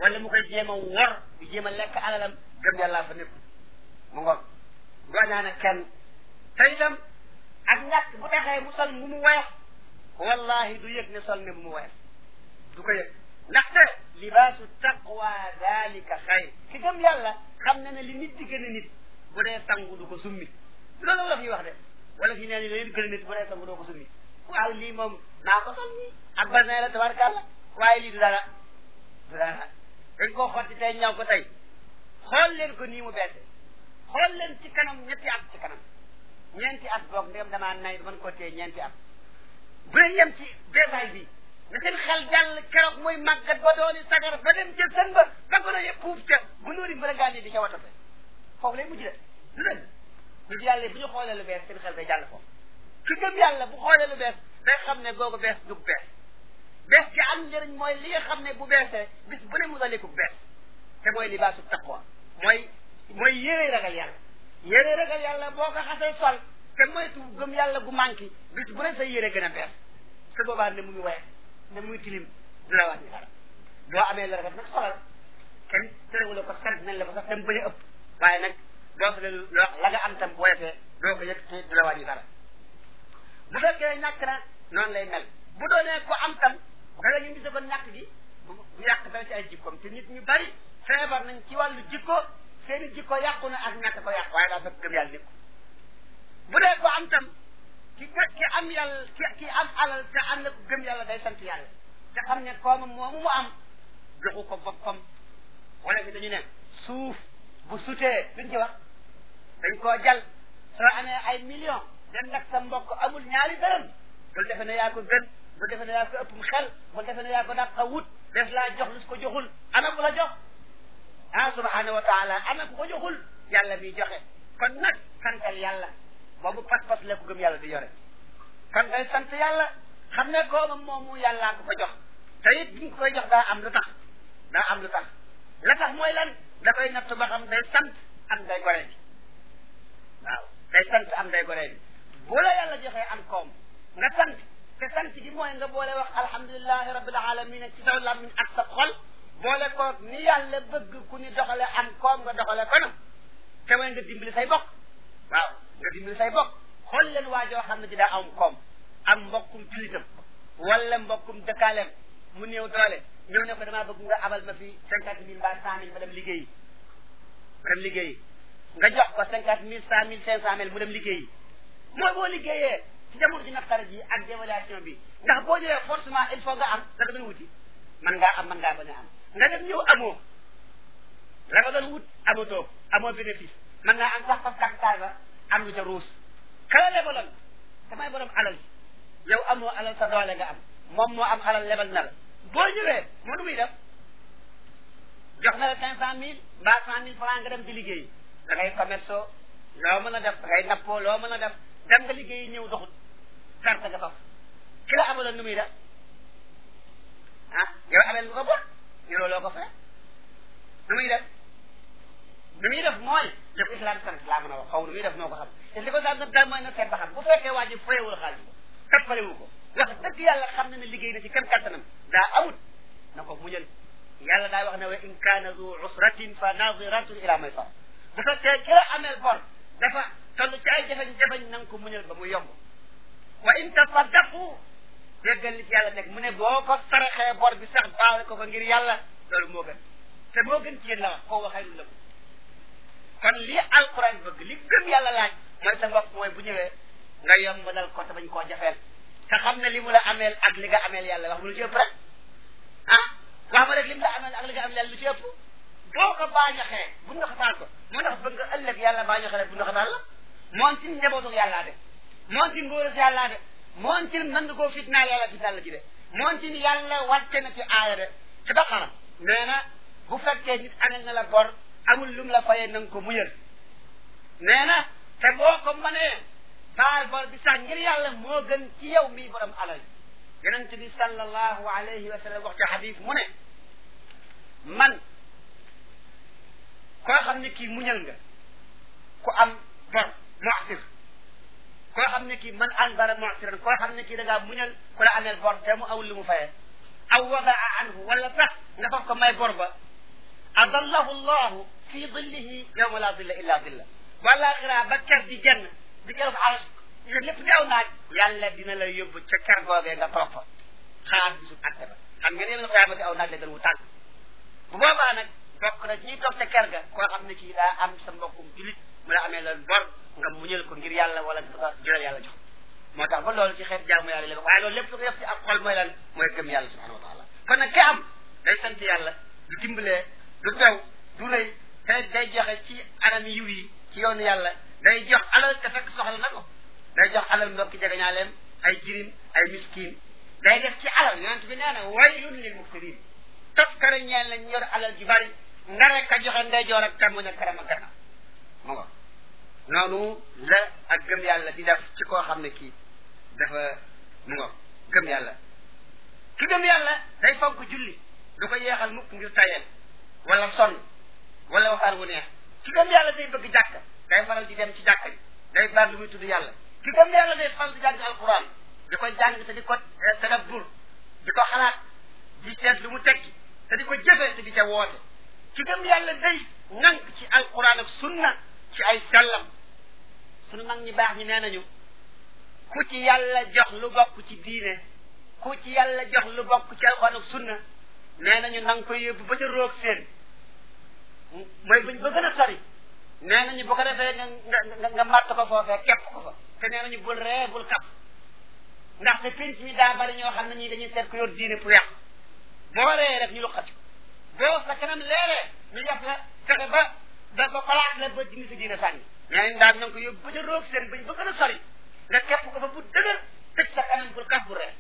wala mu koy jéem a wor di jéem a lekk alalam gëm yàlla fa nekk mu ngoog dooñaane kenn te itam ak ñàkk bu taxee mu sol mu mu woyof wallahi du yëg ne sol ne bu mu woyof du ko yëg ndaxte libaasu taqwa dalika xayr ki gëm yàlla xam na ne li nit di gën a nit bu dee sangu du ko summi loolu wala fi wax de wala fi nee ni li gën a nit bu dee sangu doo ko summi waaw lii moom naa ko sol nii ak basin la tabarkàlla waaye lii du dara du dara dañ koo xotti tey ñaw ko tey xool leen ko nii mu beese xool leen ci kanam ñetti at ci kanam ñeenti at boog ndem damaa nay man ko téye ñeenti at bu leen yem ci beesaay bi na seen xel jàll keroog muy màggat ba dooni sagar ba dem jël seen ba ba ko ne puuf ca bu nóori mbala gaani di ca watate foofu lay mujj de du dëgg ñu ci yàlla bu ñu xoolee lu bees seen xel day jàll foofu ki gëm yàlla bu xoolee lu bees day xam ne googu bees du bees bees gi am njëriñ mooy li nga xam ne bu beesee bis bu ne mu daliku bees te mooy libaasu taqwa mooy mooy yére ragal yàlla yére ragal yàlla boo ko xasee sol te moytu gëm yàlla gu manqué bis bu ne sa yére gën a bees te boobaa ne mu ngi woye ne muy tilim du la wàññi dara boo amee la rafet nag solal kenn terewula ko sant nañ la ko sax dem bañ a ëpp waaye nag boo solee loo la nga am tam bu woyofee doo ko yëg te du la wàññi dara bu fekkee ñàkk na noonu lay mel bu doonee ko am tam danga ñu gise ko ñàkk gi bu yàq dara ci ay jikkoom te nit ñu bari feebar nañ ci wàllu jikko seeni jikko yàqu na ak ñàkk ko yàqu waaye daa fekk gëm yàlla nekku bu dee ko am tam ki ki am yàlla ki ki am alal te am na ko gëm yàlla day sant yàlla te xam ne koomam moomu mu am joxu ko boppam wala fi dañu ne suuf bu sutee duñ ci wax dañ koo jal soo amee ay millions dem nag sa mbokk amul ñaari dërëm bul defe ne yaa ko gën bul defe ne yaa ko ëppum xel bul defe ne yaa ko dàq a wut des laa jox lu ko joxul ana ku la jox ah subhanahu wa taala ana ku ko joxul yàlla bi joxe kon nag santal yàlla boobu pas-pas la ko gëm yàlla di yore kon day sant yàlla xam ne koomam moomu yàllaa ko ko jox te it bi nga koy jox daa am lu tax daa am lu tax la tax mooy lan da koy natt ba xam day sant am day gore bi waaw day sant am day gore bi bu la yàlla joxee am koom nga sant te sant gi mooy nga boole wax alhamdulilahi rabbil alamin ci saw làmmiñ ak sa xol boole koog ni yàlla bëgg ku ni doxale am koom nga doxale ko na te mooy nga dimbali say bokk waaw nga dimbali say bokk xool leen waa joo xam ne ji daa am koom am mbokkum julitam wala mbokkum dëkkaaleem mu néew doole ñëw ne ko damaa bëgg nga abal ma fi cinquante mille mbaa cent mille ma dem liggéeyi ma dem liggéeyi nga jox ko cinquante mille cent mille cinq cent mille mu dem liggéeyi mooy boo liggéeyee ci jamono ji naqare ji ak dévaluation bi ndax boo ñëwee forcément il faut nga am la nga doon wuti man ngaa am man ngaa bañ a am nga dem ñëw amoo la nga doon wut amatoo amoo bénéfice man ngaa am sax faf capital ba am lu ca ruus kala lebaloon damay borom alal ji yow amoo alal sa doole nga am moom moo am alal lebal na la boo ñëwee moo nu muy def jox na la cinq cent mille mbaa cent mille franc nga dem di liggéey da ngay commerce loo mën a def da ngay nappoo loo mën a def dem nga liggéey ñëw doxut perte nga faf ki la amaloon nu muy def ah yow amel nga ko bon yoroo loo ko fay nu muy def nu muy def mooy li ko islam sant laa mën a wax xaw nu muy def moo ko xam te li ko islam sant daal mooy na seet ba xam bu fekkee waa ji fayewul xaalis ko tappalewu ko wax dëgg yàlla xam na ne liggéey na ci kenn kattanam daa amut na ko muñal yàlla daa wax ne wa in kaana du usratin fa nadiratun ila maysar bu fekkee ki la ameel bor dafa toll ci ay jafe-jafe na nga ko muñal ba mu yomb wa in tasaddaqu déggal li ci yàlla nekk mu ne boo ko saraxee bor bi sax baal ko ko ngir yàlla loolu moo gën te moo gën ci yéen la wax koo waxee la kon lii alquran bëgg li gëm yàlla laaj mooy sa mbokk mooy bu ñëwee nga yomb dal ko te bañ koo jafeel te xam ne li mu la ameel ak li nga ameel yàlla wax mu lu ci ëpp rek ah wax ma rek li mu la ameel ak li nga ameel yàlla lu ci ëpp boo ko baañaxee bu nga xataal ko moo tax bëgg nga ëllëg yàlla baañaxee rek bu nga xataal la moom ci njabootu yàllaa de moom ci ngóoras yàllaa de moom ci mën nga koo fitnaal yàlla fitnaal la ci de moom ci yàlla wàcce na ci aaya de ci baqara nee na bu fekkee nit amel na la bor amul lum la fayee na nga ko muñal nee na te boo ko mënee baal bor bi sax ngir yàlla moo gën ci yow mii borom alal yonente bi sallallahu alayhi wa sallam wax ci xadis mu ne man koo xam ne kii muñal nga ku am bor mu'sir koo xam ne kii man anzara mu'siran koo xam ne kii da ngaa muñal ku la ameel bor te mu awul lu mu fayee aw wadaa anhu wala sax nga faf ko may bor ba adallahu llahu fi dillihi yawma la dilla illa dilla walaxira ba ker di genn di ker fa aras lépp di aw naaj yàlla dina la yóbbu ca ker googee nga toog fa xaar bisu atte ba xam ngeen yéen xiyaama di aw naaj la gën wu tànk bu boobaa nag bokk na ñuy toog ca ker ga koo xam ne kii daa am sa mbokkum julit mu la amee loolu bor nga muñal ko ngir yàlla wala nga ko jëlal yàlla jox moo tax ba loolu ci xeet jaamu yàlla la waaye loolu lépp lu ko def ci ak xol mooy lan mooy gëm yàlla subhanahu wa taala kon nag ki am day sant yàlla du dimbalee du bew du rëy te day joxe ci anam yiw yi ci yoonu yàlla day jox alal te fekk soxla na ko day jox alal mbokki jegeñaaleem ay jirim ay miskin day def ci alal yonent bi nee na waylun lil mufsirin toskare ñeel na ñu yor alal ju bari nga rek a joxe ndeyjoor ak càmmoñ ak kanam ak gannaaw mu nga noonu la ak gëm yàlla di def ci koo xam ne kii dafa mu nga gëm yàlla ki gëm yàlla day fonk julli du ko yeexal mukk ngir tayel wala sonn wala waxtaan wu neex ki gëm yàlla day bëgg jàkka day faral di dem ci jàkka yi day baat lu muy tudd yàlla ki gëm yàlla day faral di jàng alquran di ko jàng te di ko tadabbur di ko xalaat di seet lu mu tekki te di ko jëfee te di ca woote ki gëm yàlla day nank ci alquran ak sunna ci ay sellam sunu mag ñi baax ñi nee nañu ku ci yàlla jox lu bokk ci diine ku ci yàlla jox lu bokk ci alquran ak sunna nee nañu na nga koy yóbbu ba ca roog seen mooy buñ ba gën a sori nee nañu bu ko defee nga nga nga màtt ko foofee képp ko fa te nee nañu bul ree bul kap ndaxte pénc mi daa bari ñoo xam ne ñii dañuy seet ko yor diine pour yàq boo ree rek ñu luqati boo sa kanam leeree ñu def la fexe ba ba ba kolaat la ba dindi sa diine sànni nee nañ daal na nga ko yóbbu ba ca roog seen bañ ba gën a sori nga képp ko fa bu dëgër tëj sa kanam bul kaf bu ree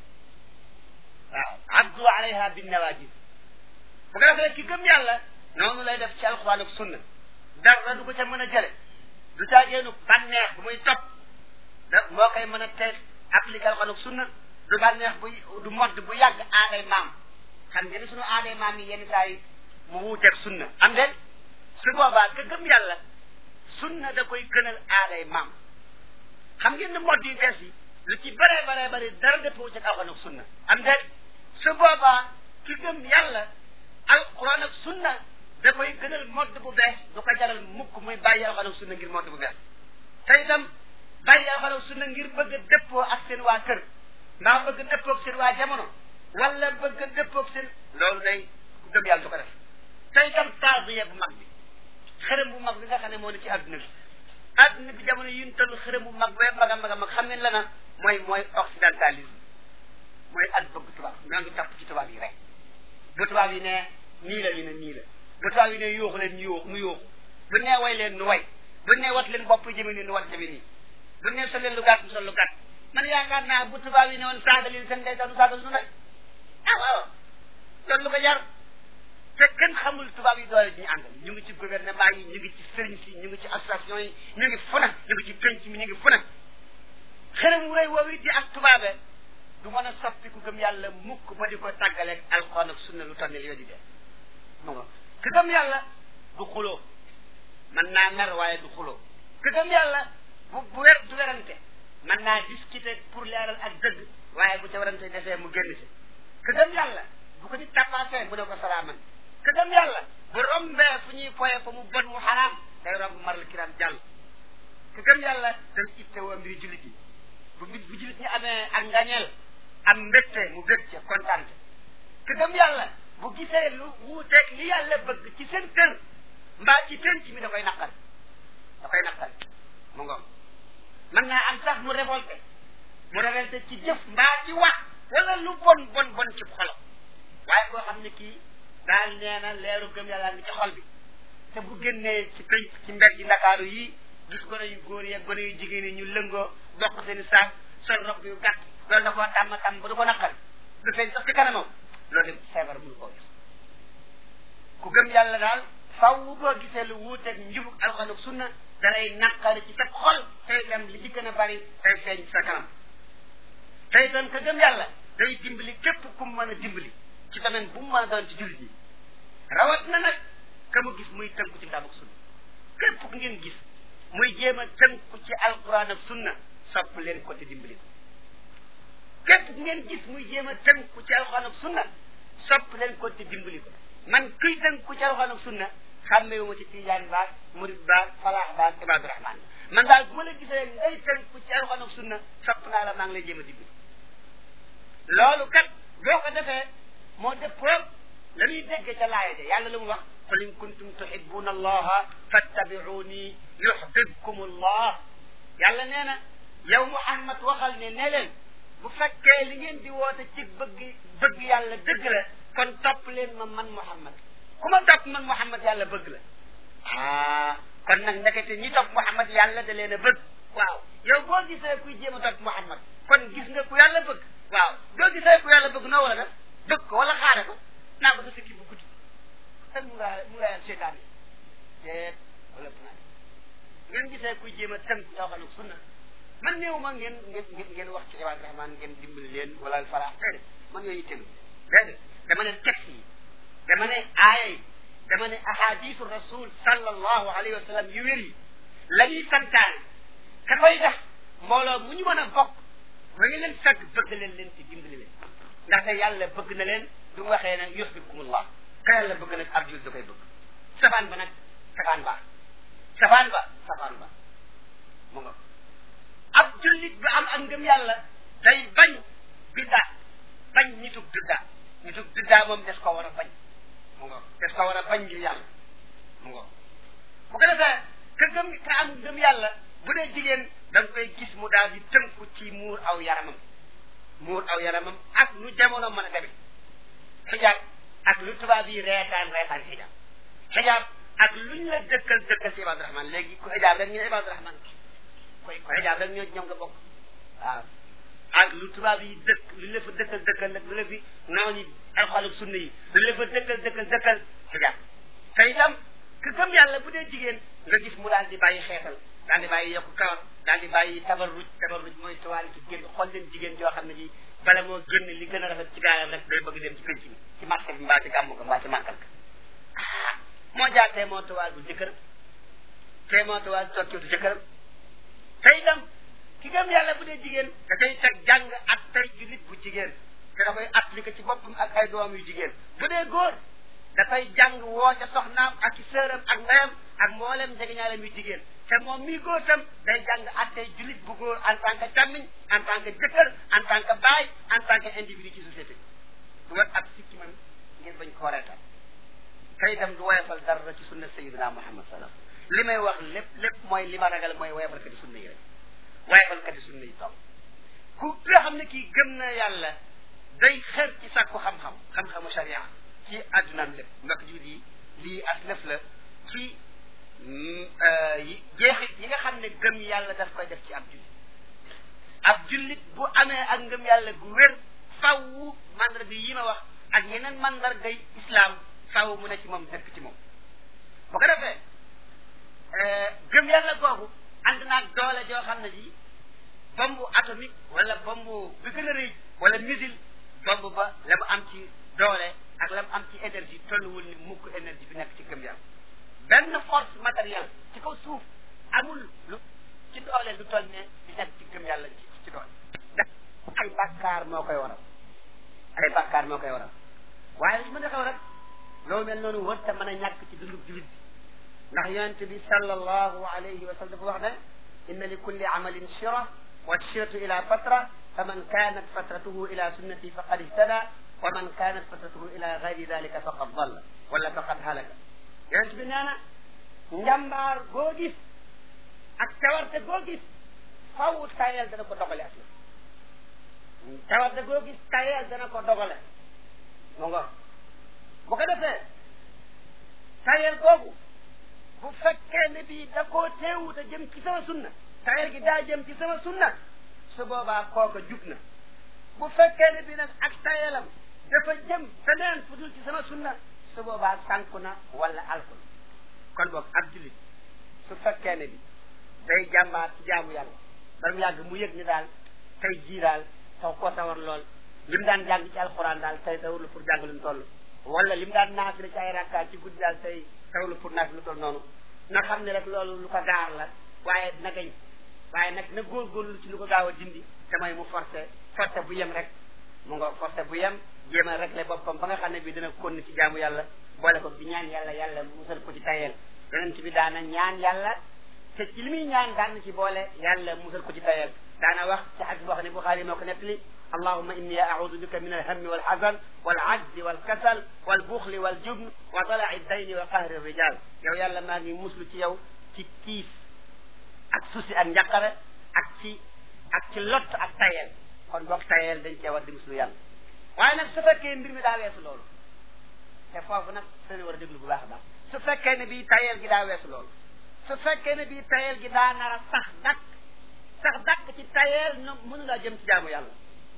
waaw addu alayha bin nawajid bu ko defee ki gëm yàlla noonu lay def ci alxuraan ak sunna dara du ko ca mën a jële du caageenu bànneex bu muy topp da moo koy mën a teg appliqué alxuraan ak sunna du bànneex bu du modd bu yàgg aaday maam xam ngeen suñu aaday maam yi yenn saa yi mu wuuteeg sunna am den su boobaa ka gëm yàlla sunna da koy gënal aaday maam xam ngeen ne modd yu bees yi lu ci bëree bëree bëri dara dëppoo ci alxuraan ak sunna am den su boobaa ki gëm yàlla alquran ak sunna da koy gënal modd bu bees du ko jaral mukk muy bàyyi alquran ak sunna ngir modd bu bees te itam bàyyi alquran ak sunna ngir bëgg a dëppoo ak seen waa kër mbaa bëgg a dëppoo ak seen waa jamono wala bëgg a dëppoo ak seen loolu day ku gëm yàlla du ko def te itam taadiya bu mag bi xërëm bu mag bi nga xam ne moo ne ci adduna bi adduna bi jamono yi ñu toll xërëm bu mag bee mag a mag a mag xam ngeen la na mooy mooy occidentalisme mooy ak bëgg tubaab ñoo ngi topp ci tubaab yi rek bu tubaab yi ne nii la ñu ne nii la bu tubaab yi ne yuuxu leen ñu yuuxu mu yuuxu bu nee way leen nu way bu nee wat leen bopp jëme nii nu wat jëme nii bu nee sol leen lu gàtt mu sol lu gàtt man yaakaar naa bu tubaab yi ne woon saaga leen seen ndey sax du saaga suñu ndey ah waaw loolu lu ko jar te kenn xamul tubaab yi doole di ñu àndal ñu ngi ci gouvernement yi ñu ngi ci sëriñ si ñu ngi ci association yi ñu ngi fu ne ñu ngi ci penc mi ñu ngi fu ne xërëm wu rëy woowu di ak tubaabe du mën a soppi ku gëm yàlla mukk ba di ko tàggaleeg alxuraan ak sunna lu toll nii li di dee mu nga ku gëm yàlla du xuloo mën naa mer waaye du xuloo ku gëm yàlla bu bu wer du werante mën naa discuter pour leeral ak dëgg waaye bu ca werante desee mu génn si ku gëm yàlla bu ko nit tappaasee mu ne ko salaaman ku gëm yàlla bu rombee fu ñuy poye fa mu bon mu xaraam day romb maral kiram jàll ku gëm yàlla day ittewoo mbiri jullit yi bu bu jullit ñi amee ak ngañeel am mbégte mu bég ca kontaan te gëm yàlla bu gisee lu wuuteeg li yàlla bëgg ci seen kër mbaa ci penc mi da koy naqal da koy naqal mu ngoom mën naa am sax mu révolté mu révolté ci jëf mbaa ci wax wala lu bon bon bon ci xolam waaye koo xam ne kii daal nee na leeru gëm yàlla ngi ci xol bi te bu génnee ci penc ci mbedd yi ndakaaru yii gis gone yu góor yi ak gone yu jigéen yi ñu lëngoo bokk seen i saak sol rob yu gàtt loolu da koo tàmm tàmm ba du ko naqal du feeñ sax ci kanamam loolu lépp feebar mënu koo gis ku gëm yàlla daal faw boo gisee lu wuuteeg njubug alxuraan ak sunna dalay naqari ci sa xol tey dem li ci gën a bari tey feeñ ci sa kanam tey doon ka gëm yàlla day dimbali képp ku mu mën a dimbali ci domaine bu mu mën a doon ci jullit ñi rawat na nag ka mu gis muy tënku ci kitaab ak sunna képp ku ngeen gis muy jéem a tënku ci alxuraan ak sunna sopp leen ko te dimbali ko képp ku ngeen gis muy jéem a tënku ci alxuraan ak sunna sopp leen ko te dimbali ko man kuy tënku ci alxuraan ak sunna xàmmewu ma ci tijaan baag murid baag falaax baag ibaadu rahmaan man daal bu ma la gisee ngay tënku ci alxuraan ak sunna sopp naa la maa ngi lay jéem a digg loolu kat boo ko defee moo dëppoo la muy dégg ca laaya ja yàlla lu mu wax qul in kuntum tuhibbuna allaha fattabi'uni yuhbibkum allah yàlla nee na yow Muhammad waxal ne ne leen bu fekkee li ngeen di woote ci bëgg bëgg yàlla dëgg la kon topp leen ma man Muhammad ku ma topp man Muhammad yàlla bëgg la ah kon nag ndekete ñi topp Muhammad yàlla da leen a bëgg waaw yow boo gisee kuy jéem a topp Muhammad kon gis nga ku yàlla bëgg waaw boo gisee ku yàlla bëgg noo wala def bëgg ko wala xaare ko naa ko sa sikki bu guddi tan mu ngaa mu ngaa seetaan yi teet wala naa ngeen gisee kuy jéem a tënk yoo xam ne sunna man néew ma ngeen ngeen ngeen wax ci ibaadu rahmaan ngeen dimbali leen wala falaax déedéet man yooyu tegu déedéet dama ne texte yi dama ne aaya yi dama ne ahadisu rasul sallallahu alayhi wa sallam yu wér yi la ñuy santaane ka koy def mbooloo mu ñu mën a bokk ba ngi leen fekk bëgg leen leen ci dimbali leen ndaxte yàlla bëgg na leen du mu waxee ne yuhibbukumullah ka yàlla bëgg nag ab jul da koy bëgg safaan ba nag safaan ba safaan ba safaan ba mu nga ab jullit bi am ak ngëm yàlla day bañ biddaa bañ nitug biddaa nitug biddaa moom des ko war a bañ mu nga des ko war a bañ ngir yàlla mu nga bu ko defee ka gëm ka am ngëm yàlla bu dee jigéen da nga koy gis mu daal di tënku ci muur aw yaramam muur aw yaramam ak lu jamono mën a demee xijaab ak lu tubaab yi reetaan reetaan xijaab xijaab ak luñ la dëkkal dëkkal ci ibaadu rahman léegi ku xijaab rek ñu ne ibaadu rahman koy ko xijaab rek ñoo ñoom nga bokk waaw ak lu tubaab yi dëkk lu la fa dëkkal dëkkal nag lu la fi naaw ñi alxuraan ak sunna yi lu la fa dëkkal dëkkal dëkkal xijaab te itam ku gëm yàlla bu dee jigéen nga gis mu daal di bàyyi xeetal daal di bàyyi yokku kawar daal di bàyyi tabarruj tabarruj mooy tuwaali ci génn xool leen jigéen joo xam ne ji bala moo génn li gën a rafet ci gaayam rek day bëgg dem ci penc bi ci marché bi mbaa ci gàmmu ko mbaa ci màggal ka ah moo jaar tee moo tuwaal bu jëkkëram tee moo tuwaal tokkiwtu jëkkëram te itam ki gëm yàlla bu dee jigéen da koy teg jàng ak tey jullit bu jigéen te da koy appliqué ci boppam ak ay doom yu jigéen bu dee góor dafay jàng woo ca soxnaam ak ci sëram ak ndeyam ak mboolem jegeñaalem yu jigéen te moom mii góor tam day jàng attey jullit bu góor en tant que càmmiñ en tant que jëkkër en tant que baay en tant que individu ci société du wat ab sikki man ngir bañ koo reetal te itam du woyofal dara ci sunna sayyidina Muhammad sallallahu li may wax lépp lépp mooy li ma ragal mooy woyofalkati sunna yi rek woyofalkati sunna yi toog ku nga xam ne kii gëm na yàlla day xër ci sàkku xam-xam xam-xamu sharia ci addunaam lépp ndax jur yi lii as lëf la ci jeexit yi nga xam ne gëm yàlla daf koy def ci ab jullit ab jullit bu amee ak ngëm yàlla gu wér faww mandarga yi ma wax ak yeneen mandargay islam faww mu ne ci moom dëkk ci moom bu ko defee gëm yàlla googu ànd naag doole joo xam ne ji bombe atomique wala bombe bi gën a rëy wala missile bombe ba la mu am ci doole ak la mu am ci énergie tolluwul ni mukk énergie bi nekk ci gëm yàlla benn force matérielle ci kaw suuf amul lu ci doole lu toll ne di nekk ci gëm yàlla ci ci doole ay bàkkaar moo koy waral ay bàkkaar moo koy waral waaye li mën a xew rek loolu mel noonu wër te mën a ñàkk ci dundub julit bi ndax yonente bi sallallahu alayhi wa sallam dafa wax ne inna li kulli amalin shira wa shiratu ila fatra faman kanat fatratuhu ila sunnati faqad ihtada wa man kanat fatratuhu ila gayri dalika faqad dalla wala faqad halaka yonent bi nee na njàmbaar goo gis ak cawarte goo gis faw tayel dana ko dogale ak cawarte goo gis tayel dana ko dogale mu nga bu ko defee tayel googu bu fekkee ne bii da koo teewut a jëm ci sama sunna tayel gi daa jëm ci sama sunna su boobaa kooka jub na bu fekkee ne bii nag ak tayelam dafa jëm feneen fu dul ci sama sunna su boobaa sànku na wala alku na kon boog ab jullit su fekkee ne bi day jàmbaar ci jaamu yàlla ba mu yàgg mu yëg ni daal tey jii daal taw koo tawar lool li mu daan jàng ci alxuraan daal tey tawul pour jàng lu mu toll wala li mu daan naafila ci ay rakkaat ci guddi daal tey tawul pour naafila lu toll noonu na xam ne rek loolu lu ko gaar la waaye na gañ waaye nag na góorgóorlu ci lu ko gaaw a dindi te mooy mu forcé forcé bu yem rek mu nga forcé bu yem jéem a réglé boppam ba nga xam ne bi dina konn ci jaamu yàlla boole ko di ñaan yàlla yàlla musal ko ci tayeel yonent bi daana ñaan yàlla te ci li muy ñaan daan na ci boole yàlla musal ko ci tayeel daana wax ci xadis boo xam ne Buxaari moo ko nettali allahuma inni audu bika min alhammi walxazan walajzi walkasal walbuxli waljubn wa talaai dayni wa qahri rijal yow yàlla maa ngi muslu ci yow ci tiis ak susi ak njaqare ak ci ak ci lott ak tayeel kon boog tayeel dañ cee war di muslu yàlla waaye nag su fekkee mbir mi daa weesu loolu te foofu nag seen war a déglu bu baax a baax su fekkee ne bii tayeel gi daa weesu loolu su fekkee ne bii tayeel gi daa nar a sax dakk sax dakk ci tayeel no mënu laa jëm ci jaamu yàlla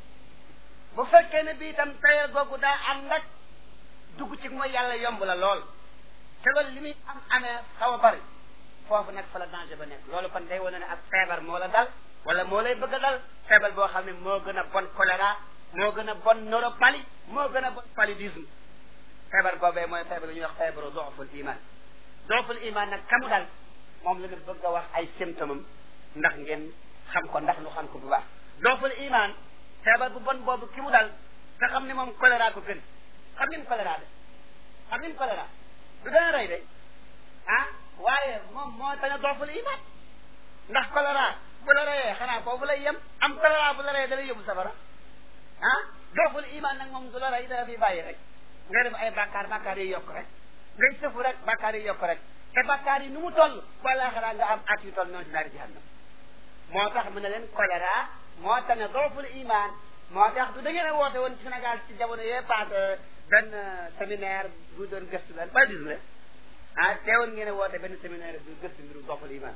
bu fekkee ne bii itam tayeel googu daa ànd ak dugg ci mooy yàlla yomb la lool te loolu li muy am amee xaw a bari foofu nag fa la danger ba nekk loolu kon day wane ne ak feebar moo la dal wala moo lay bëgg a dal feebar boo xam ne moo gën a bon choléra moo gën a bon neuropalie moo gën a bon paludisme feebar boobee mooy feebar bi ñuy wax feebaru dooful iman dooful iman nag kamu dal moom la ñu bëgg a wax ay symptômes am ndax ngeen xam ko ndax nu xam ko bu baax dooful iman feebar bu bon boobu ki mu dal nga xam ne moom choléra ko gën xam ngeen choléra de xam ngeen choléra du gën a rey de ah waaye moom moo tax a dooful iman ndax choléra bu la reyee xanaa foofu lay yem am choléra bu la reyee da lay yóbbu safara ah dooful iman nag moom du la rey dala fi bàyyi rek nga def ay bàkkaar bàkkaar yi yokk rek ngay sëfu rek bàkkaar yi yokk rek te bàkkaar yi nu mu toll wala xanaa nga am at yu toll noonu ci naari jahannam moo tax mu ne leen choléra moo tax ne dooful iman moo tax du da ngeen a woote woon ci Sénégal ci jamono yee passé benn séminaire bu doon gëstu leen ba dis ah teewoon ngeen a woote benn séminaire bu gëstu mbiru dooful iman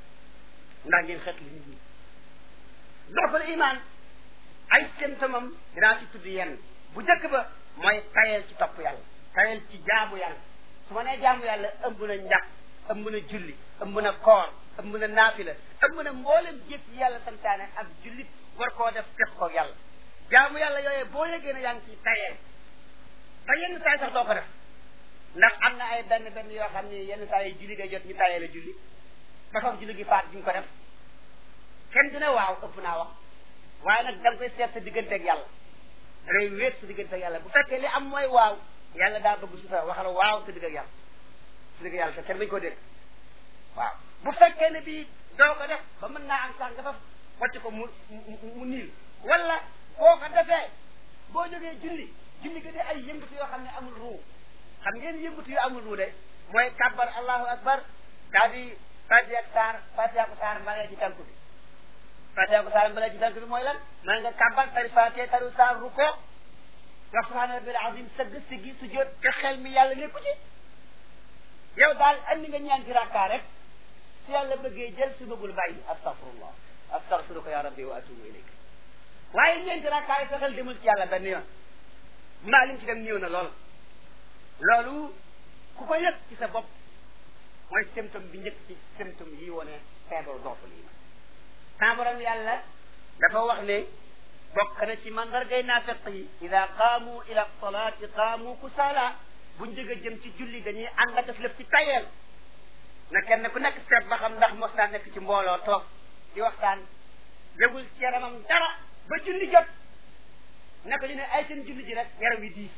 ndax ngeen xet li nit ñi dooful iman ay symptômes am dinaa ci tudd yenn bu njëkk ba mooy tayel ci topp yàlla tayel ci jaamu yàlla su ma nee jaamu yàlla ëmb na njàpp ëmb na julli ëmb na koor ëmb na naafila ëmb na mboolem jëf yi yàlla santaane ak jullit war koo def teg ko yàlla jaamu yàlla yooyee boo yëgee ne yaa ngi ciy tayeel ba yenn saa yi sax doo ko def ndax am na ay benn benn yoo xam ne yenn saa yi julli day jot ñu tayeel a julli ba foofu julli gi faat duñ ko def kenn du ne waaw ëpp naa wax waaye nag da nga koy seet sa digganteeg yàlla da ngay wéet sa digganteeg yàlla bu fekkee li am mooy waaw yàlla daa bëgg su fa waxal waaw sa digg ak yàlla sa digg yàlla te kenn bañ koo dégg waaw bu fekkee ne bii doo ko def ba mën naa am sax nga fa wàcc ko mu mu niil wala boo ko defee boo jógee julli julli ga de ay yëngatu yoo xam ne amul ruu xam ngeen yëngatu yu amul ruu de mooy kàbbar allahu akbar daa di fatiha ak saar fatiha ko saar mbalee ci tànk bi fatiha ko saar mbalee ci tànk bi mooy lan man nga kàbbar tari fatiha tari saar ru ko wax subhaana rabbil azim sëgg siggi su jot te xel mi yàlla nekku ci yow daal andi nga ñaanti rakkaa rek su yàlla bëggee jël su bëggul bàyyi astaghfirullah astaghfiruka ya rabbi wa atubu ilayk waaye ñeenti rakkaa yi sa xel demul ci yàlla benn yoon mbaa lim ci dem ñëw na lool loolu ku ko yëg ci sa bopp mooy symptôme bi njëkk ci symptôme yi wone feebaru dooful yi sa borom yàlla dafa wax ne bokk na ci mandargay naafeq yi ida qaamu ila salaati qaamu kusaala buñ jóg a jëm ci julli dañuy ànd ak lëf ci tayeel na kenn ku nekk seet ba xam ndax mos naa nekk ci mbooloo toog di waxtaan yëgul ci yaramam dara ba julli jot naka ñu ne ay seen julli ji rek yaram wi diis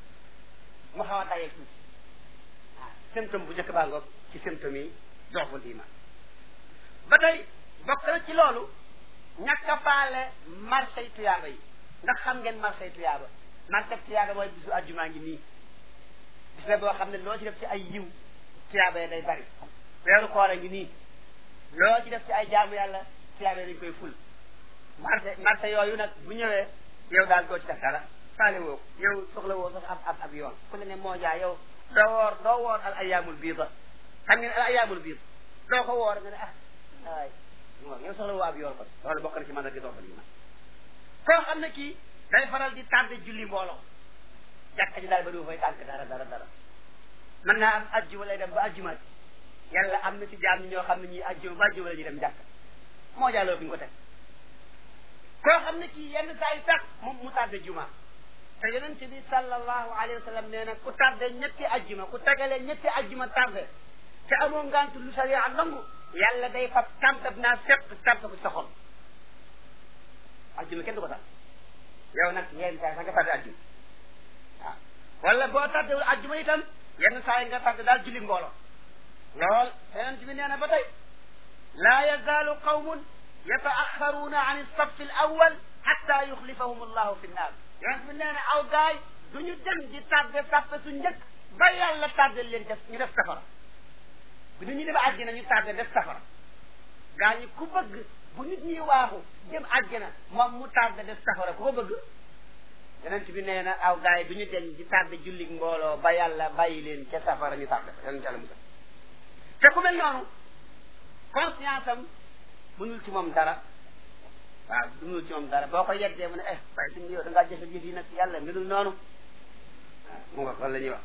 mu xaw a tayeel tuuti waaw symptôme bu njëkk baa ngoog ci symptôme yi doxul iman ba tey bokk na ci loolu ñàkk a faale marché tuyaaba yi ndax xam ngeen marché tuyaaba marché tuyaaba mooy bisu àjjumaa ngi nii bis la boo xam ne loo ci def ci ay yiw tuyaaba yi day bari weeru koor a ngi nii loo ci def ci ay jaamu yàlla tuyaaba yi dañ koy ful marché marché yooyu nag bu ñëwee yow daal doo ci def dara faale woo ko yow soxla woo sax ab ab ab yoon ku ne ne moo jaa yow doo woor doo woor al ayaamul biida xam ngeen al ayaamul biid doo ko woor nga ne ah waay yow soxla woo ab yoon kon loolu bokk na ci mën a gi doofal iman koo xam ne kii day faral di tardé julli mbooloo jàkka ji daal ba du fay tànk dara dara dara mën naa am ajjuma lay dem ba ajjumaat yàlla am na ci jaam ñi ñoo xam ne ñii ajjuma ba ajjuma la ñuy dem jàkk moo jàlloo fi ñu ko teg koo xam ne kii yenn saa yi tax mu mu tardé juma te yonent bi sallallahu alayhi wa sallam nee na ku tardé ñetti ajjuma ku tegalee ñetti ajjuma tardé te amoo ngant lu sariya nangu yàlla day fab tàmpab naa fépp tàmp ko sa xol ajjuma kenn du ko tax yow nag yenn saa sax nga tardé ajjuma waaw wala boo tardewul ajjuma itam yenn saa yi nga tàgg daal julli mbooloo lool yonent bi nee na ba tey laa yazaalu qawmun yataaxaruuna an alsafi al awal xatta yuxlifahum allahu fi nnaar yonent bi nee na aw gaay du ñu dem di tàgge sàppe su njëkk ba yàlla tàggal leen def ñu def safara bu nit ñi dem àjjana ñu tàgge def safara gaa ñi ku bëgg bu nit ñi waaxu dem àjjana moom mu tàgge def safara ku ko bëgg yonent bi nee na aw gaay du ñu dem di tàgge julli mbooloo ba yàlla bàyyi leen ca safara ñu tàgge yonent yàlla musal te ku mel noonu conscience am mënul ci moom dara waaw mënul ci moom dara boo ko yeddee mu ne eh waaye suñu yow da ngaa jëfe jëf yi nag yàlla melul noonu waaw mu nga loolu la ñuy wax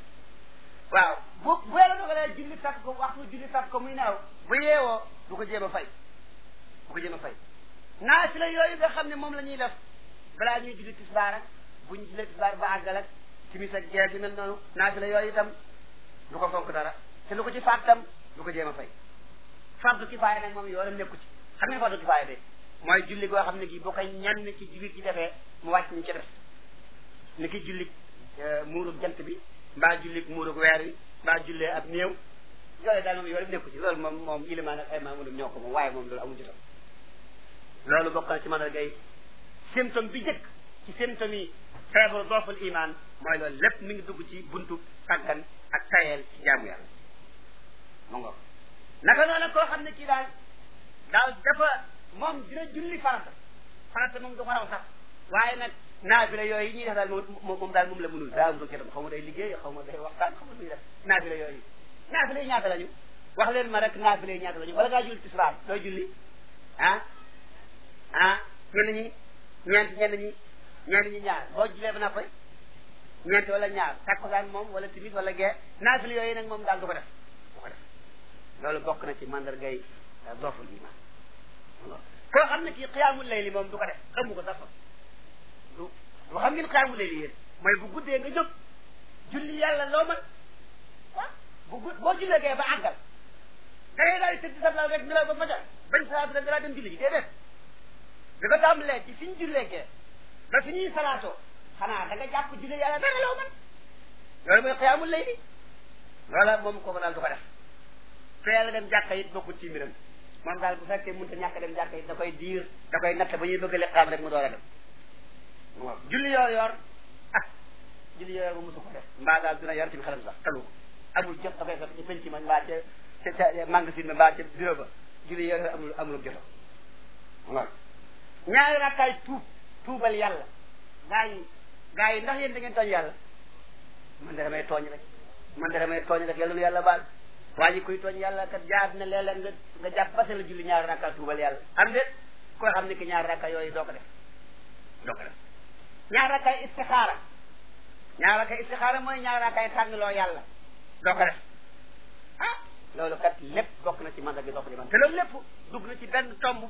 waaw bu bu yàlla dogalee julli takk ko waxtu julli takk ko muy nelaw bu yeewoo du ko jéem a fay du ko jéem a fay naafila yooyu nga xam ne moom la ñuy def balaa ñuy julli tisbaar ak bu ñu jullee tisbaar ba àggal ak timis ak gee gi mel noonu naafila yooyu itam du ko fonk dara te lu ko ci faat tam du ko jéem a fay fardu kifaaya nag moom yoonam nekku ci xam ngeen fardu kifaaya de mooy julli goo xam ne gi boo koy ñenn ci jullit yi defee mu wàcc ñu ci def ni ki julli muurug jant bi mbaa julli muurug weer wi mbaa jullee ab néew yooyu daal moom yoonam nekku ci loolu moom moom ilimaan ak ay maamunum ñoo ko moom waaye moom loolu amul jotam loolu bokk na ci mandargay symptôme bi njëkk ci symptôme yi feebaru dooful iman mooy loolu lépp mi ngi dugg ci buntu tàggan ak tayeel ci jaamu yàlla mu ngo naka noonu koo xam ne kii daal daal dafa moom dina julli farata farata moom du ko raw sax waaye nag naafila yooyu yi ñuy def daal moom moom daal moom la mënul daa am do dem xaw ma day liggéey xaw ma day waxtaan xaw ma muy def naafila yooyu naafila yi ñaata lañu wax leen ma rek naafila yi ñaata lañu wala ngaa julli tisbaar dooy julli ah ah ñenn ñi ñeent ñenn ñi ñenn ñi ñaar boo jullee ba na koy ñeent wala ñaar takkusaan moom wala timis wala gee naafila yooyu nag moom daal du ko def du ko def loolu bokk na ci mandargay dooful iman koo xam ne kii xiyaamul layli moom du ko def xamu ko sax du lu xam ngeen xiyaamul layli yéen mooy bu guddee nga jóg julli yàlla loo mën ah bu gudd boo jullee gee ba àggal da ngay daal di tëdd sa lal rek nelaw ba fajar bañ salaatu rek dalaa dem julli ji déedéet di ko tàmbalee ci fi ñu jullee gee ba fi ñuy salaatoo xanaa da nga jàpp julli yàlla dara loo mën loolu mooy xiyaamul layli loola moom kooku daal du ko def te yàlla dem jàkka it bokkul ci mbiram moom daal bu fekkee mënut a ñàkk dem jàkka it da koy diir da koy natt ba ñuy bëgg liqaam rek mu door a dem waaw julli yoo yor ah julli yoo yor ba mosu ko def mbaa daal dina yor ci xelam sax talu ko amul jot da koy fekk ci penc ma mbaa ca ca ca magasin ma mbaa ca bureau ba julli yoo yor amul amul joto waaw ñaari rakkaay tuub tuubal yàlla gaa yi gaa yi ndax yéen da ngeen tooñ yàlla man de damay tooñ rek man de damay tooñ rek yàlla nu yàlla baal waa ji kuy tooñ yàlla kat jaar na léeg-léeg nga nga jàpp ba la julli ñaari rakka tuubal yàlla am de koo xam ne ki ñaari rakka yooyu doo ko def doo ko def ñaari rakkaay istixaara ñaari rakkaay istixaara mooy ñaari rakkaay tànnloo yàlla doo ko def ah loolu kat lépp bokk na ci mandag gi doo ko di man te loolu lépp dugg na ci benn tomb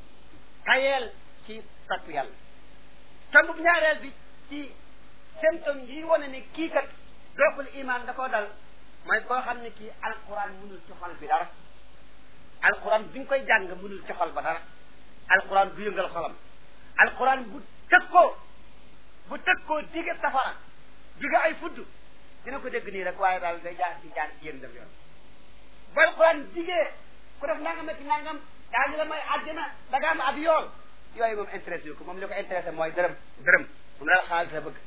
tayeel ci topp yàlla tomb ñaareel bi ci symptôme yi wane ne kii kat dooful iman da koo dal mooy koo xam ne kii alquran mënul ci xol bi dara alquran bi nga koy jàng mënul ci xol ba dara alquran du yëngal xolam alquran bu tëkkoo bu tëkkoo dige safara dige ay fudd dina ko dégg nii rek waaye daal day jaar ci jaar ci yéen def yoon bu alquran digee ku def nangam ak nangam daañu la may àddina da nga am ab yool yooyu moom intéressé yu ko moom li ko intéressé mooy dërëm dërëm mu ne la xaalis la bëgg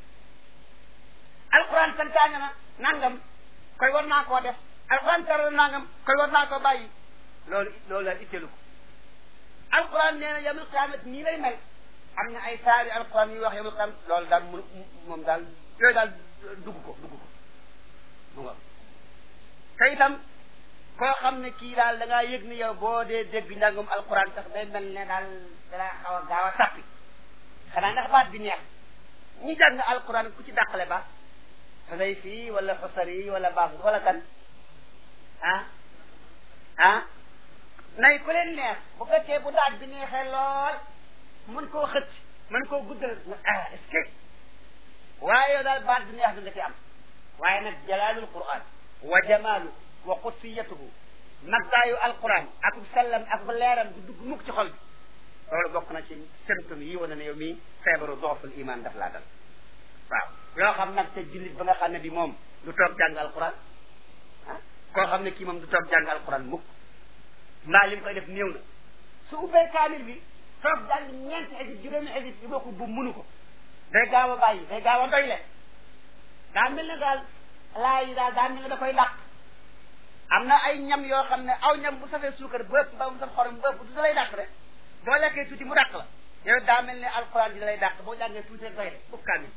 alquran santaane na nangam koy war naa koo def alquran tere na nangam koy war naa koo bàyyi loolu loolu daal itteelu ko alquran nee na yamul qiyaamat nii lay mel am na ay saari alquran yi wax yamul qiyaamat loolu daal mu moom daal yooyu daal dugg ko dugg ko mu nga te itam koo xam ne kii daal da ngaa yëg ni yow boo dee dégg njàngum alquran sax day mel ne daal dalaa xaw a gaaw a sàppi xanaa ndax baat bi neex ñi jàng alquran ku ci dàqale ba xasay fii wala xusari wala baax wala kan ah ah nay ku leen neex bu fekkee bu daaj bi neexee lool mën koo xëcc mën koo guddal ah est-ce que waaye yow daal baat bi neex bi nga ci am waaye nag jalaalul quran wa jamaalu wa qudsiyatuhu maggaayu alquran ak sellam ak leeram du dugg mukk ci xol bi loolu bokk na ci symptôme yi wane ne yow mii feebaru dooful iman daf laa dal waaw yoo xam nag te jullit ba nga xam ne bi moom du toog jàng alquran ah koo xam ne kii moom du toog jàng alquran mukk mbaa li mu koy def néew na su ubbee kaamil bi toog jàng ñeenti xisib juróomi xisib yi bokku bu munu ko day gaaw a bàyyi day gaaw a doy le daa mel ne daal laa yi daal daa mel ne da koy làq am na ay ñam yoo xam ne aw ñam bu safee suukar bëpp mbaa mu saf xorom bëpp du da lay dàq rek boo lekkee tuuti mu dàq la yow daa mel ne alquran di da lay dàq boo jàngee tuuti rek doy le fukk kaamil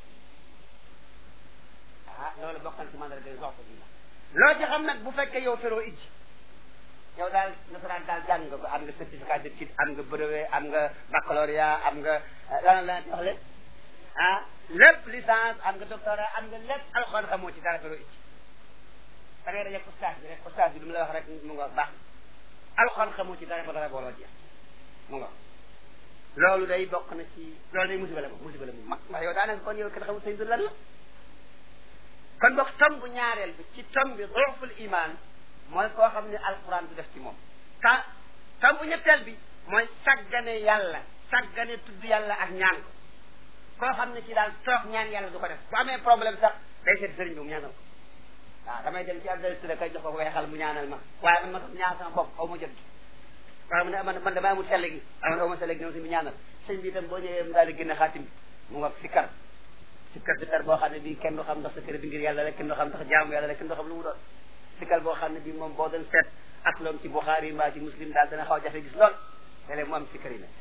ah loolu bokk na ci mandarga yi soxla bi loo ci xam nag bu fekkee yow feroo ijji yow daal nasaraan daal jàng nga ko am nga certificat d'étude am nga brevet am nga baccalauréat am nga lan la wax leen ah lépp licence am nga doctorat am nga lépp alxuraan xamoo ci dara feroo ijji da ngay dajeeg ustaas bi rek ustaas bi lu mu la wax rek mu nga baax alxuraan xamoo ci dara ba dara booloo jeex mu nga loolu day bokk na ci loolu day musiba la moom musiba la moom mag ndax yow daanaka kon yow kenn xamul sëñ bi lan la kon boog tomb ñaareel bi ci tomb bi duuful iman mooy koo xam ne alquran du def ci moom ta tomb ñetteel bi mooy saggane yàlla saggane tudd yàlla ak ñaan ko koo xam ne ci daal toog ñaan yàlla du ko def bu amee problème sax day seet sëriñ bi mu ñaanal ko waaw damay dem ci Abdoulaye Touré kay jox ko weexal mu ñaanal ma waaye man ma tam ñaan sama bopp xaw ma jot gi waaye mu ne man man damay amul selle gi man aw ma selle gi ñoom si mu ñaanal sëñ bi itam boo ñëwee mu daal di génne xaatim bi mu nga sikkar sikkar sikkar boo xam ne bii kenn du xam ndax sa kër bi ngir yàlla rek kenn du xam ndax jaamu yàlla rek kenn du xam lu mu doon sikkar boo xam ne bii moom boo doon seet ak loom ci Buxaari mbaa ci Muslim daal dana xaw a jafe gis lool léeg-léeg mu am sikkar yi nag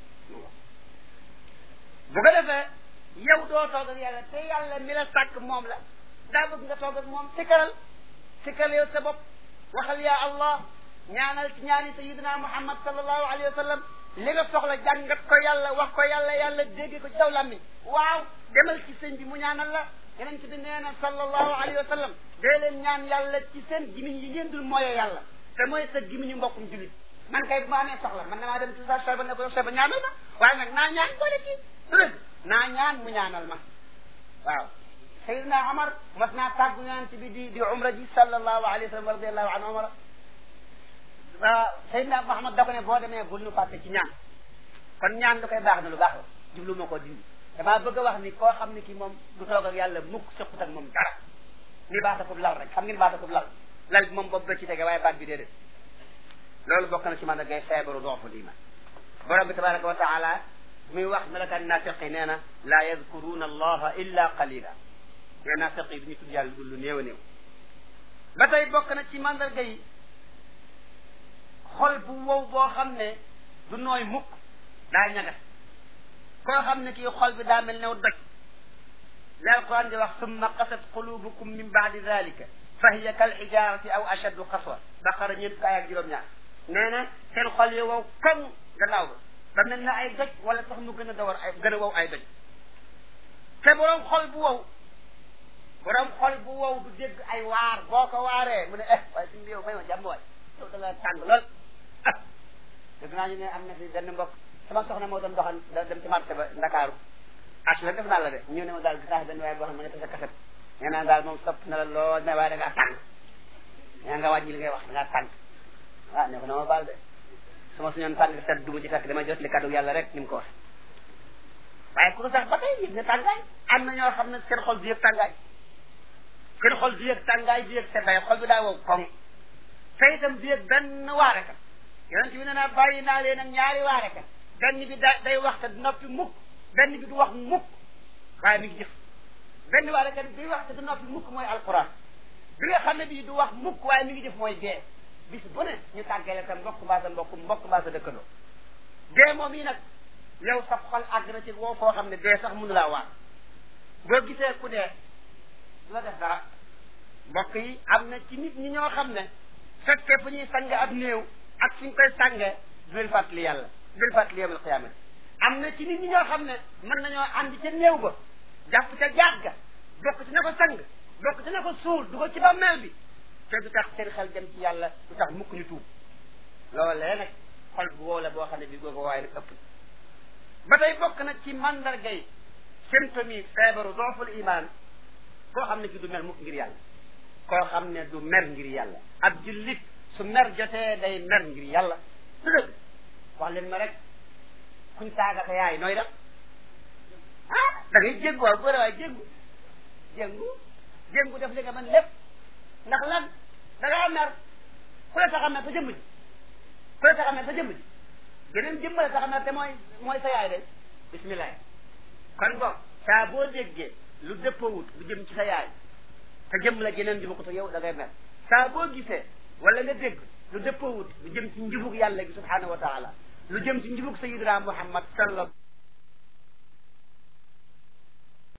bu ko defee yow doo toog ak yàlla te yàlla mi la sàkk moom la daa bëgg nga toog ak moom sikkaral sikkal yow sa bopp waxal yaa allah ñaanal ci ñaani sayidina muhammad sallallahu alayhi wa sallam li nga soxla jàngat ko yàlla wax ko yàlla yàlla dégg ko ci saw làmmiñ waaw demal ci sëñ bi mu ñaanal la yeneen ci bi nee na sallallahu alayhi wa sallam dee leen ñaan yàlla ci seen gimiñ yi ngeen dul mooyee yàlla te mooy sa gimiñu mbokkum julit man kay bu ma amee soxla man damaa dem ci sa soba ne ko soba ñaanal ma waaye nag naa ñaan boole ci dëgg naa ñaan mu ñaanal ma waaw sayidina Omar mas naa tàggu ñaan ci bi di di umra ji sallallahu alayhi wa sallam radiallahu an omara waaw Seydina Muhammad da ko ne boo demee bul nu fàtte ci ñaan kon ñaan lu koy baax na lu baax la jublu ma ko dindi damaa bëgg a wax ni koo xam ne kii moom du toog ak yàlla mukk sëqut ak moom dara ni baatakub lal rek xam ngeen baatakub lal lal bi moom boobu ba ci tege waaye baat bi déedéet loolu bokk na ci man da ngay feebaru dooful iman borom bi tabaraka wa taala muy wax melakaan naafiq yi nee na laa yadkuruna allaha illa qalila nee naafiq yi du ñu tudd yàlla dul lu néew a néew ba tey bokk na ci mandarga yi xol bu wow boo xam ne du nooy mukk daa ñagas koo xam ne kii xol bi daa mel new doj li alquran di wax summa qasat qulubukum min baadi dalika fa hiya kal xijarati aw ashaddu qaswa baqara ñeent kaay ak juróom-ñaar nee na seen xol yi wow koŋ gannaaw ba ba mel na ay doj wala sax mu gën a dawar ay gën a wow ay doj te borom xol bu wow borom xol bu wow du dégg ay waar boo ko waaree mu ne eh waaye suñu yow may ma jàmm waay yow da nga tàng lool ah dëgg naa ñu ne am na fi benn mbokk sama soxna moo doon doxal da dem ci marché ba Ndakaaru ach la def naa la de ñu ne ma daal gis naa benn waaye boo xam ne nga sa kaset nee naa daal moom sopp na la lool mais waaye da ngaa tàng nee nga wàññi li ngay wax da ngaa tàng ah ne ko na ma baal de su ma suñoon tàng set duma ci fekk damay jot li kaddu yàlla rek ni mu ko wax waaye ku ko sax ba tey yëg nga tàngaay am na ñoo xam ne seen xol du yëg tàngaay seen xol du yëg tàngaay du yëg seddaay xol bi daa wow koŋ te itam du yëg benn waarekat yonent bi nee naa bàyyi naa leen ak ñaari waarekat benn bi da day wax te du noppi mukk benn bi du wax mukk waaye mi ngi jëf benn waarekat bi wax te du noppi mukk mooy alquran bi nga xam ne bii du wax mukk waaye mi ngi jëf mooy dee bis bu ne ñu tàggale sa mbokk mbaa sa mbokk mbokk mbaa sa dëkkandoo dee moom yi nag yow sa xol àgg na ci woo foo xam ne dee sax mënu laa waar boo gisee ku dee du la def dara mbokk yi am na ci nit ñi ñoo xam ne fekkee fu ñuy sang ab néew ak fu ñu koy sàngee du leen fàttali yàlla du leen fàttali yawmal qiyaamati am na ci nit ñi ñoo xam ne mën nañoo ànd ca néew ba jàpp ca jaat ga bokk ci na ko sang bokk ci na ko suul du ko ci bàmmeel bi te du tax seen xel dem ci yàlla du tax mukk ñu tuub loolee nag xol bu wow la boo xam ne bi googu waaye nag ëpp ba tey bokk na ci mandarga yi symptôme feebaru dooful iman koo xam ne ki du mer mukk ngir yàlla koo xam ne du mer ngir yàlla ab jullit su mer jotee day mer ngir yàlla du dëgg wax leen ma rek kuñ saaga sa yaay nooy def ah da ngay jéggu waaw góor waaye jéggu jéngu jéngu def li nga mën lépp ndax lan da ngaa mer ku la tax a mer sa jëmm ji ku la tax a mer sa jëmm ji geneen jëmm la tax a mer te mooy mooy sa yaay de bismillah kon boog saa boo déggee lu dëppawut lu jëm ci sa yaay te jëmm la geneen ji bokkut ak yow da ngay mer saa boo gisee wala nga dégg lu dëppawut lu jëm ci njubug yàlla gi subhanahu wa taala lu jëm ci njubug sayidina muhammad sallallahu